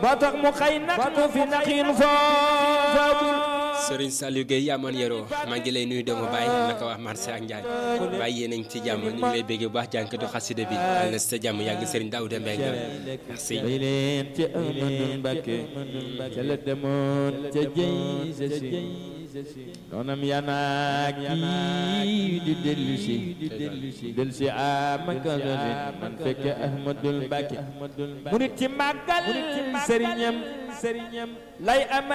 moo tax mu xëy nag mu fi naxiin fooful Serigne Saliou Gueye yaa man yeroo maa ngi lay nuyu doomu Baye naka wax marché ak Ndiaye Baye yéen a ngi ci jàmm ñu ngi lay béggee bu baax jànkatu xasida bi yàlla na sa jàmm yàgg Serigne Daouda Mbengue merci bay leen ci Amadou Mbacke ca la demoon ca jëy sa si noonam yanaak yi di dellu si dellu si amaka man fekke Ahmadul Mbacke mu nit ci màggal sëriñam sëriñam lay ama